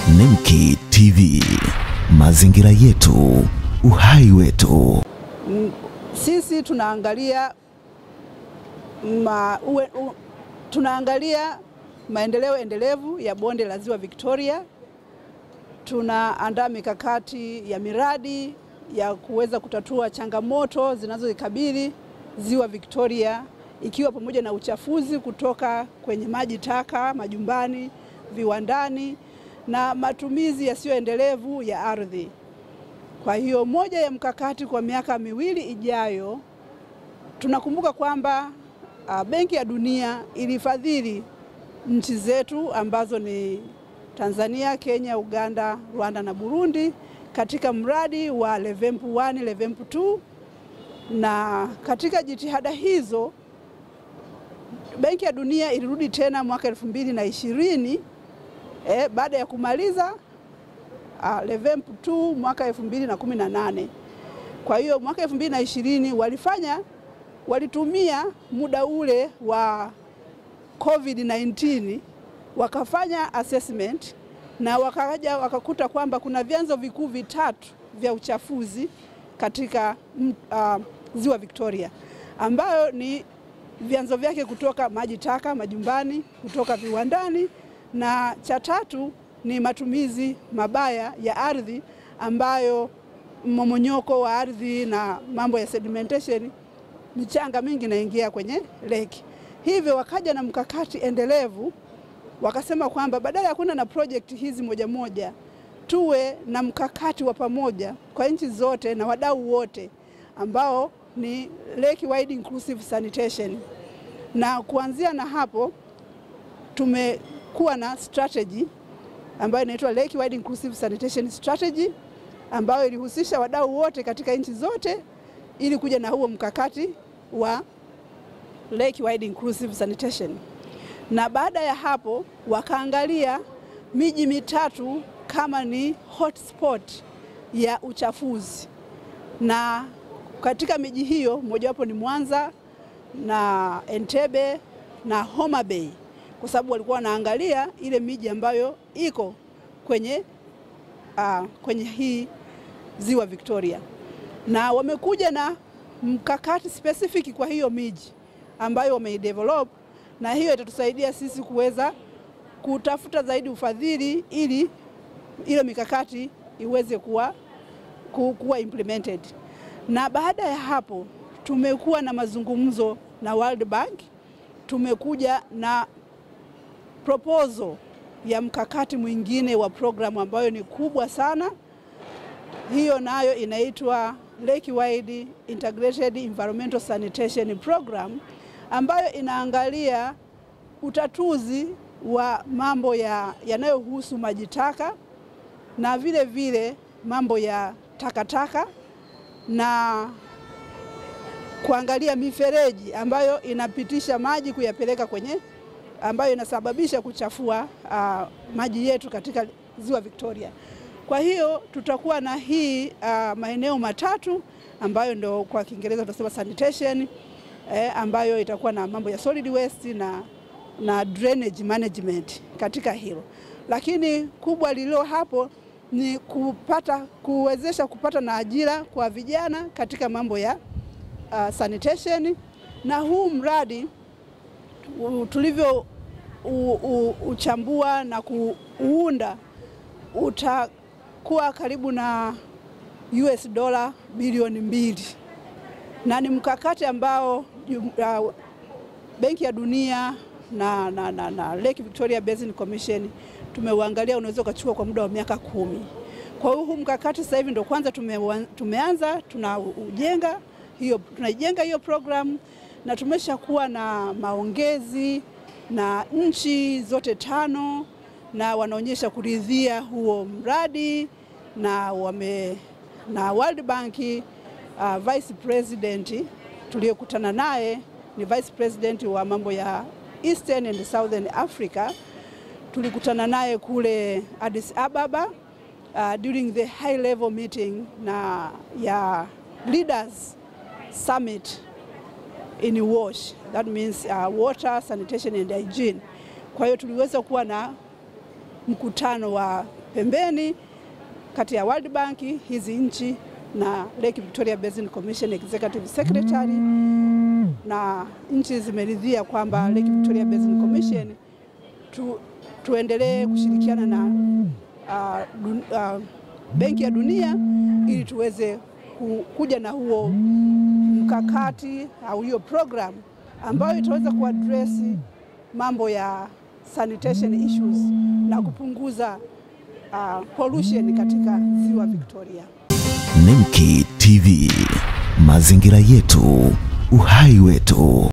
Nemki TV, mazingira yetu, uhai wetu. Sisi tunaangalia ma, uwe, u, tunaangalia maendeleo endelevu ya bonde la Ziwa Victoria. Tunaandaa mikakati ya miradi ya kuweza kutatua changamoto zinazoikabili Ziwa Victoria ikiwa pamoja na uchafuzi kutoka kwenye maji taka majumbani, viwandani na matumizi yasiyoendelevu ya ardhi. Kwa hiyo moja ya mkakati kwa miaka miwili ijayo, tunakumbuka kwamba uh, Benki ya Dunia ilifadhili nchi zetu ambazo ni Tanzania, Kenya, Uganda, Rwanda na Burundi katika mradi wa Levempu 1, Levempu 2 na katika jitihada hizo Benki ya Dunia ilirudi tena mwaka elfu mbili na ishirini eh, baada ya kumaliza uh, Levempu 2 mwaka elfu mbili na kumi na nane. Kwa hiyo mwaka elfu mbili na ishirini walifanya walitumia muda ule wa COVID-19 wakafanya assessment na wakaja wakakuta kwamba kuna vyanzo vikuu vitatu vya uchafuzi katika uh, Ziwa Victoria ambayo ni vyanzo vyake kutoka maji taka majumbani, kutoka viwandani, na cha tatu ni matumizi mabaya ya ardhi ambayo mmomonyoko wa ardhi na mambo ya sedimentation, michanga mingi inaingia kwenye lake. Hivyo wakaja na mkakati endelevu, wakasema kwamba badala ya kwenda na project hizi moja moja, tuwe na mkakati wa pamoja kwa nchi zote na wadau wote ambao ni lake wide inclusive sanitation. Na kuanzia na hapo tumekuwa na strategy ambayo inaitwa Lake Wide Inclusive Sanitation Strategy ambayo ilihusisha wadau wote katika nchi zote ili kuja na huo mkakati wa Lake Wide Inclusive Sanitation. Na baada ya hapo wakaangalia miji mitatu kama ni hotspot ya uchafuzi, na katika miji hiyo mojawapo ni Mwanza na Entebbe na Homa Bay kwa sababu walikuwa wanaangalia ile miji ambayo iko kwenye, uh, kwenye hii Ziwa Victoria, na wamekuja na mkakati specific kwa hiyo miji ambayo wameidevelop, na hiyo itatusaidia sisi kuweza kutafuta zaidi ufadhili ili ile mikakati iweze kuwa, kuwa implemented. Na baada ya hapo tumekuwa na mazungumzo na World Bank, tumekuja na proposal ya mkakati mwingine wa programu ambayo ni kubwa sana. Hiyo nayo inaitwa Lake Wide Integrated Environmental Sanitation Program ambayo inaangalia utatuzi wa mambo yanayohusu ya maji taka na vile vile mambo ya takataka na kuangalia mifereji ambayo inapitisha maji kuyapeleka kwenye ambayo inasababisha kuchafua uh, maji yetu katika Ziwa Victoria. Kwa hiyo tutakuwa na hii uh, maeneo matatu ambayo ndio kwa Kiingereza tunasema sanitation eh, ambayo itakuwa na mambo ya solid waste na, na drainage management katika hilo, lakini kubwa lililo hapo ni kupata kuwezesha kupata na ajira kwa vijana katika mambo ya uh, sanitation na huu mradi tulivyo uchambua na kuunda utakuwa karibu na US dola bilioni mbili na ni mkakati ambao uh, Benki ya Dunia na, na, na, na Lake Victoria Basin Commission tumeuangalia unaweza ukachukua kwa muda wa miaka kumi. Kwa hiyo huu mkakati sasa hivi ndio kwanza tume, tumeanza tunaujenga hiyo, tunaijenga hiyo program na tumeshakuwa na maongezi na nchi zote tano na wanaonyesha kuridhia huo mradi na wame na World Bank uh, Vice President tuliyokutana naye ni Vice President wa mambo ya Eastern and Southern Africa. Tulikutana naye kule Addis Ababa uh, during the high level meeting na ya leaders summit in WASH, that means uh, water sanitation and hygiene. Kwa hiyo tuliweza kuwa na mkutano wa pembeni kati ya World Bank hizi nchi na Lake Victoria Basin Commission Executive Secretary, na nchi zimeridhia kwamba Lake Victoria Basin Commission tu, tuendelee kushirikiana na uh, dun, uh, Benki ya Dunia ili tuweze ku, kuja na huo mkakati au hiyo program ambayo itaweza kuaddress mambo ya sanitation issues na kupunguza uh, pollution katika ziwa Victoria. Nemki TV, mazingira yetu, uhai wetu.